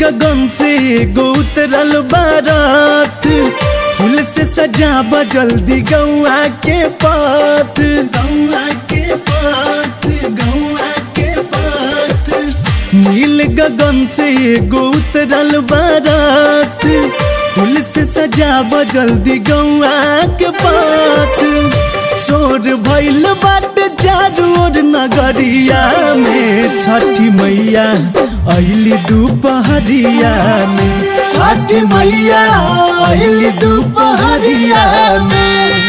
गगन से एगो उतरल बारात फूल से सजाब जल्दी गौआ के पात गौआ के पात गौआ के पात नील गगन से एगो उतरल बारात फूल से सजाब जल्दी गौआ के पात शोर भइल बाट चारू ओर नगरिया में छठी मैया अइली दोपहरिया में छठी मैया अइली दोपहरिया में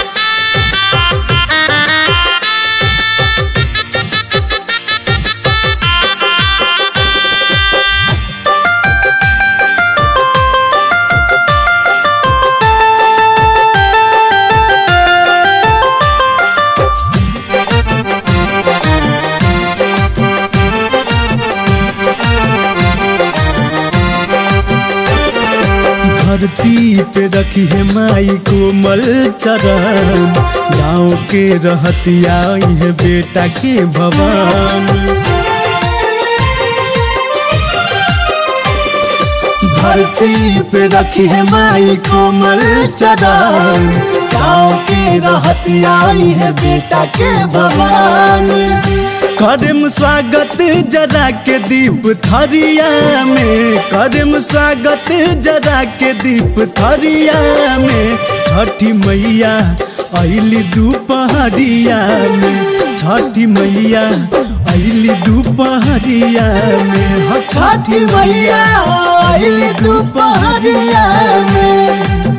धरती पे रखी है माई कोमल चरण गाँव के रहतिया है बेटा के भवन धरती पे रखी है माई कोमल चरण गाँव के रहतिया है बेटा के भवन करम स्वागत जरा के दीप थरिया में करम स्वागत जरा के दीप थरिया में छठी मैया अली दोपहरिया में छठी मैया अली दोपहरिया में हो छठी मैया अली दोपहरिया में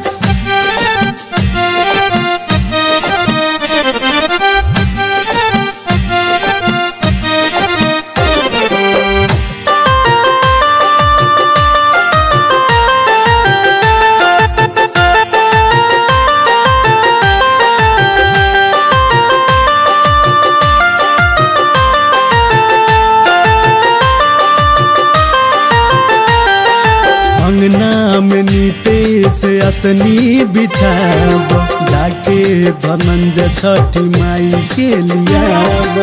अंगना में नीते से असनी बिछाब जाके धनंज छठी माई के लियाब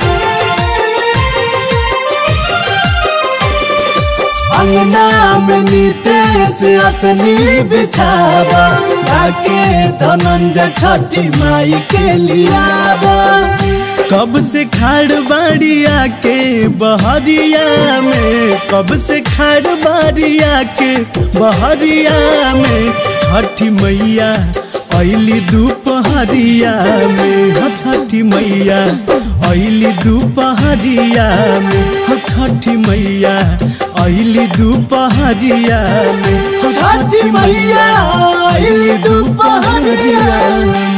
अंगना में नीते से असनी बिछाब जाके धनंज छठी माई के लियाब कब से खाड़ बाड़िया के बहरिया में कब से खाड़ बाड़िया के बहरिया में छठी मैया अली दोपहरिया में हो छठी मैया अली दोपहरिया में हो छठी मैया अली दोपहरिया में हो छठी मैया अली दोपहरिया में